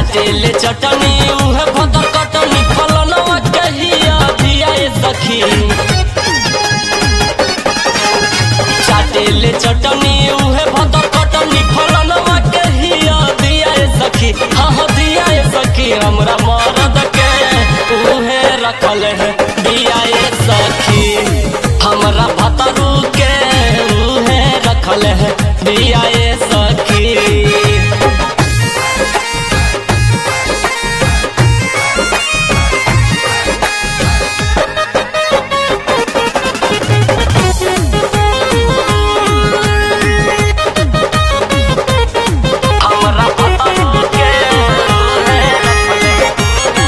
चाटेले चटनी उहे भदर कटनी फलनवा कहिया दिया ए सखी चाटेले चटनी उहे भदर कटनी फलनवा कहिया दिया ए सखी हाँ हाँ दिया ए सखी हमरा मरद के उहे रखल है दिया ए सखी हमरा भतरू के उहे रखल है दिया ए सखी हमरा भतरू के उहे रखल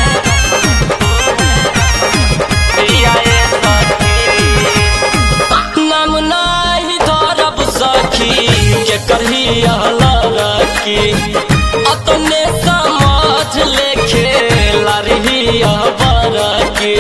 दिया ए सखी नाम नाही धरब सखी के करही रखी अपने समझ ले खेला रही बरकी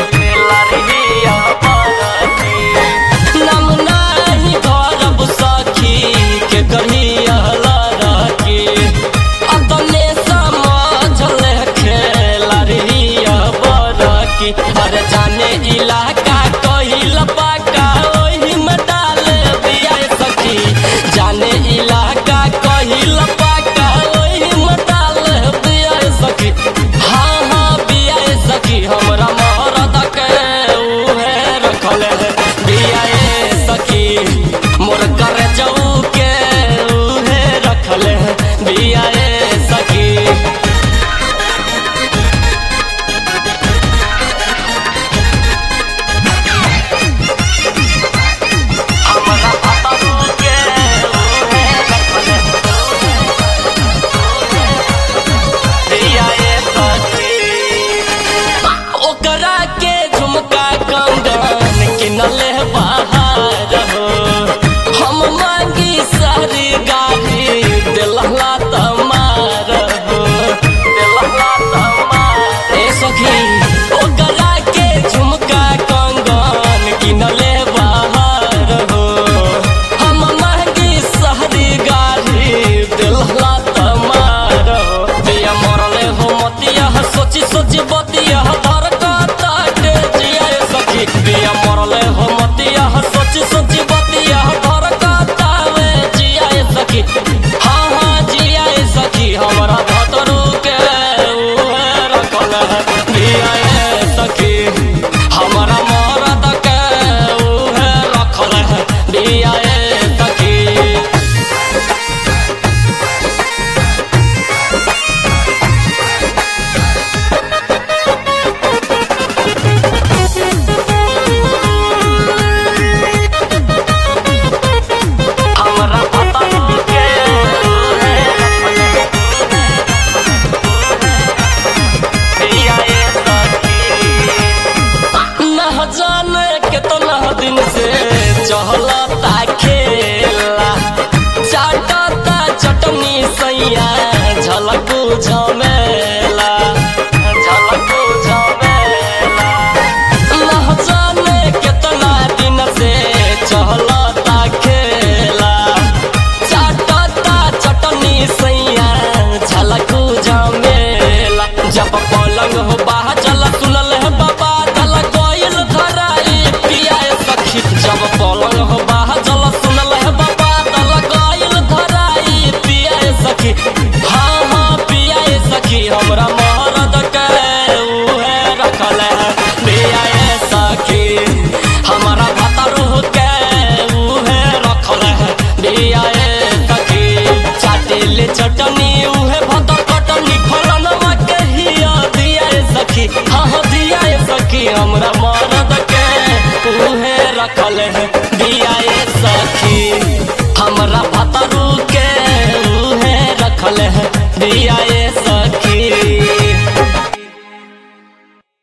नाम नाही धरब सखी के करही रखी अपने समझ ले खेला रही बरकी अरे जाने इलाका कहिल पाका ओही में डाल दिया ए सखी जाने इलाका कहिल पाका ओही में डाल दिया ए सखी हाँ हाँ दिया ए सखी हमरा मरद के उहे रखल है दिया ए सखी मोर कर जाऊ के उहे रखल है दिया ए सखी हमरा भतरू के उहे रखल दिया ए सखी ओकरा के झुमका कंगन किनले बाहर हो हम मांगी सारी गाड़ी दिलहला तमार हो दिलहला तमार ए सखी ओकरा के झुमका कंगन किनले बाहर हो हम मांगी सारी गाड़ी दिलहला तमार हो दिया मरले हो मतिया सोची सोची बतिया धर काटे जिया ए सखी दिया मरले हो मतिया सोची सोची बतिया धर काटावे जिया ए सखी हाँ हाँ जिया ए सखी हमरा भतरू के उहे रखल है जिया ए सखी हमरा मरद के उहे रखल है जिया ए सखी हमरा भतरू के उहे दिया ए सखी न जाने कितना दिन से चहलता खेला चाटता चटनी सैया झलकू झमे